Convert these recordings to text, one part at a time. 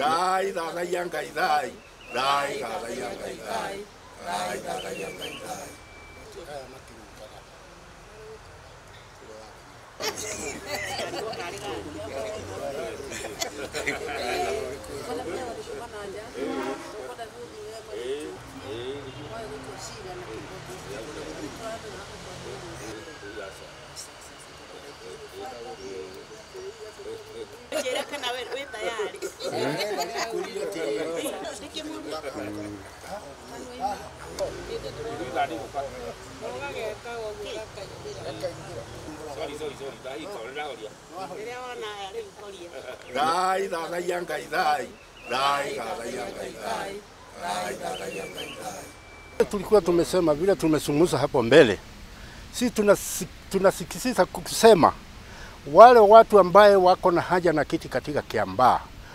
Thai thathaia Ngai thai. Thai thathaia Ngai thai. Thai thathaia Ngai thai. Njĩra kana we wĩ tayari. Rĩrĩa wona aya rĩu koria. Thai thathaia Ngai thai. Thai thathaia Ngai thai. Thai thathaia Ngai thai. Tulikuwa tumesema vile tumezungumza hapo mbele, si tunasi- tunasikisisa kusema wale watu ambaye wako na haja na kiti katika Kiambaa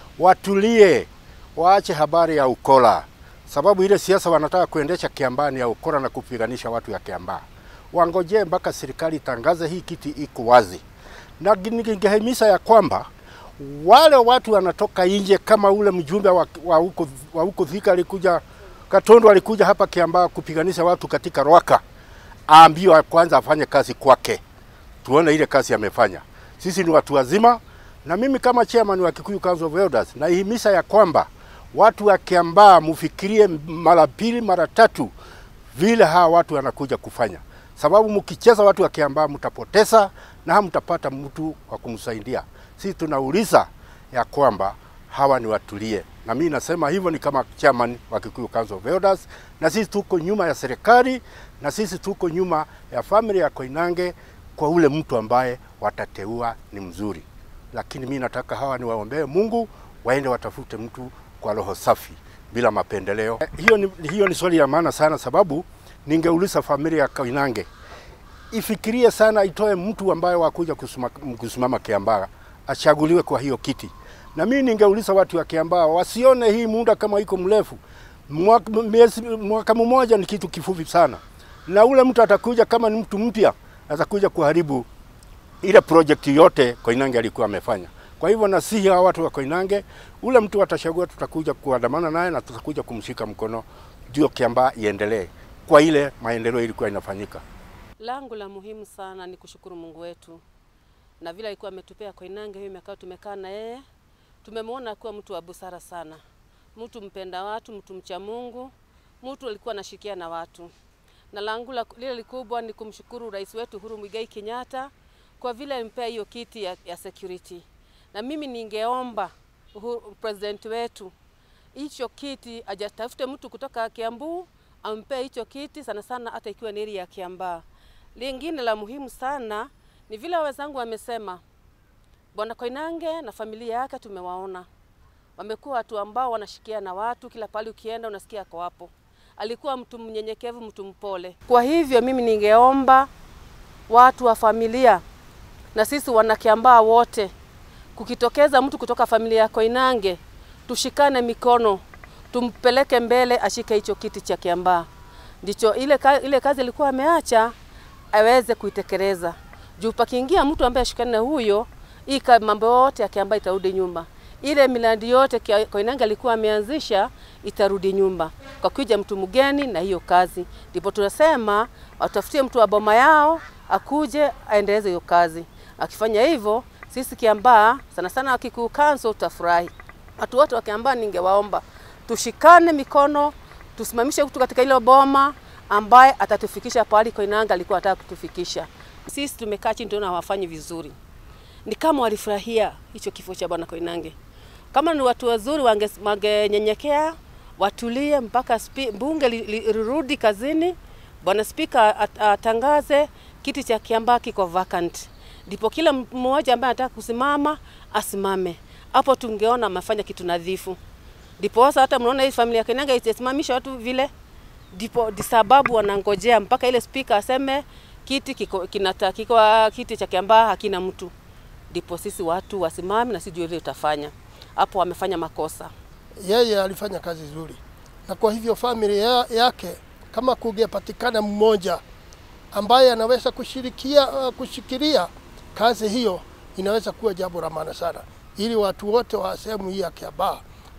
watulie, waache habari ya ukora, sababu ile siasa wanataka kuendesha Kiambaa ni ya ukora na kupiganisha watu ya Kiambaa. Wangojee mpaka serikali itangaze hii kiti iko wazi, na ningehimiza ya kwamba wale watu wanatoka nje kama ule mjumbe wa, wa huko wa huko Thika alikuja Katondo alikuja hapa Kiambaa kupiganisha watu katika Rwaka, aambiwa kwanza afanye kazi kwake, tuone ile kazi amefanya. Sisi ni watu wazima, na mimi kama chairman wa Kikuyu Council of Elders naihimiza ya kwamba watu wa Kiambaa mfikirie mara pili mara tatu vile hawa watu wanakuja kufanya, sababu mkicheza watu wa Kiambaa mtapoteza na hamtapata mtu wa kumsaidia. Sisi tunauliza ya kwamba hawa ni watulie, na mimi nasema hivyo ni kama chairman wa Kikuyu Council of Elders, na sisi tuko nyuma ya serikali na sisi tuko nyuma ya family ya Koinange kwa ule mtu ambaye watateua ni mzuri, lakini mimi nataka hawa ni waombee Mungu waende watafute mtu kwa roho safi bila mapendeleo. Eh, Hiyo ni, hiyo ni swali ya maana sana, sababu ningeuliza familia ya Koinange ifikirie sana, itoe mtu ambaye wakuja kusuma, kusimama Kiambaa achaguliwe kwa hiyo kiti. Na mimi ningeuliza watu wa Kiambaa wasione hii muda kama iko mrefu. Mwaka, miezi, mwaka mmoja ni kitu kifupi sana, na ule mtu atakuja kama ni mtu mpya atakuja kuharibu ile project yote Koinange alikuwa amefanya. Kwa hivyo nasihi hawa watu wa Koinange, ule mtu atachagua, tutakuja kuandamana naye na tutakuja kumshika mkono, ndio Kiambaa iendelee kwa ile maendeleo ilikuwa inafanyika. Langu la muhimu sana ni kushukuru Mungu wetu na vile alikuwa ametupea Koinange hiyo miaka tumekaa na yeye, tumemwona kuwa mtu wa busara sana, mtu mpenda watu, mtu mcha Mungu, mtu alikuwa anashikia na watu. Na langu la, lile likubwa ni kumshukuru rais wetu Uhuru Muigai Kenyatta kwa vile alimpea hiyo kiti ya, ya security, na mimi ningeomba Uhuru, president wetu hicho kiti ajatafute mtu kutoka Kiambu ampee hicho kiti sana sana, hata ikiwa ni area ya Kiambaa. Lingine la muhimu sana ni vile wenzangu wamesema, Bwana Koinange na familia yake tumewaona, wamekuwa watu ambao wanashikia na watu, kila pale ukienda unasikia ako hapo. Alikuwa mtu mnyenyekevu, mtu mpole. Kwa hivyo mimi ningeomba watu wa familia na sisi wanakiambaa wote, kukitokeza mtu kutoka familia ya Koinange, tushikane mikono, tumpeleke mbele, ashike hicho kiti cha Kiambaa. Ndicho ile, ka, ile kazi alikuwa ameacha aweze kuitekeleza. Juu pakiingia mtu ambaye ashikane na huyo, hii ka- mambo yote ya Kiambaa itarudi nyuma. Ile miradi yote Kia- Koinange alikuwa ameanzisha itarudi nyumba kwa kuja mtu mgeni na hiyo kazi. Ndipo tunasema watafutie mtu wa boma yao akuje aendeleze hiyo kazi. Akifanya hivyo, sisi Kiambaa sana sana Kikuyu Council tutafurahi. Watu wote wa Kiambaa ningewaomba tushikane mikono, tusimamishe mtu katika ile boma ambaye atatufikisha pahali Koinange alikuwa anataka kutufikisha. Sisi tumekaa chini tunaona hawafanyi vizuri, ni kama walifurahia hicho kifo cha bwana Koinange. Kama ni watu wazuri, wange- wangenyenyekea watulie mpaka spi, bunge li- li- lirudi kazini, bwana spika at- atangaze kiti cha Kiambaa kiko vacant, ndipo kila mmoja ambaye anataka kusimama asimame. Hapo tungeona amefanya kitu nadhifu. Ndipo sasa hata mnaona hii familia ya Koinange itasimamisha watu vile, ndipo di sababu wanangojea mpaka ile spika aseme kiti kiko, kinata, kiko, kiti cha Kiambaa hakina mtu, ndipo sisi watu wasimame na sijui ile utafanya hapo. Wamefanya makosa. yeye alifanya kazi nzuri, na kwa hivyo familia yake, kama kungepatikana mmoja ambaye anaweza kushirikia uh, kushikilia kazi hiyo, inaweza kuwa jambo la maana sana, ili watu wote wa sehemu hii ya Kiambaa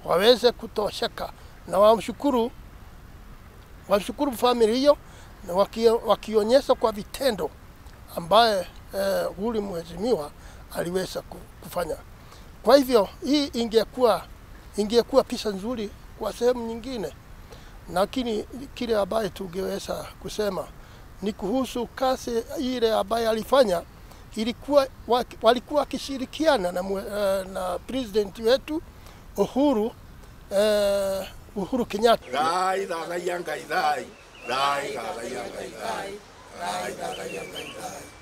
waweze kutosheka na wamshukuru wamshukuru famili hiyo na waki, wakionyesha kwa vitendo ambaye eh, huyu mheshimiwa aliweza ku- kufanya. Kwa hivyo hii ingekuwa ingekuwa picha nzuri kwa sehemu nyingine, lakini kile ambaye tungeweza kusema ni kuhusu kazi ile ambaye alifanya ilikuwa waki- walikuwa wakishirikiana na, mwe- eh, na president wetu Uhuru eh, Uhuru Kenyatta. Thai thagaia Ngai thai. Thai thagaia Ngai thai. Thai thagaia Ngai thai.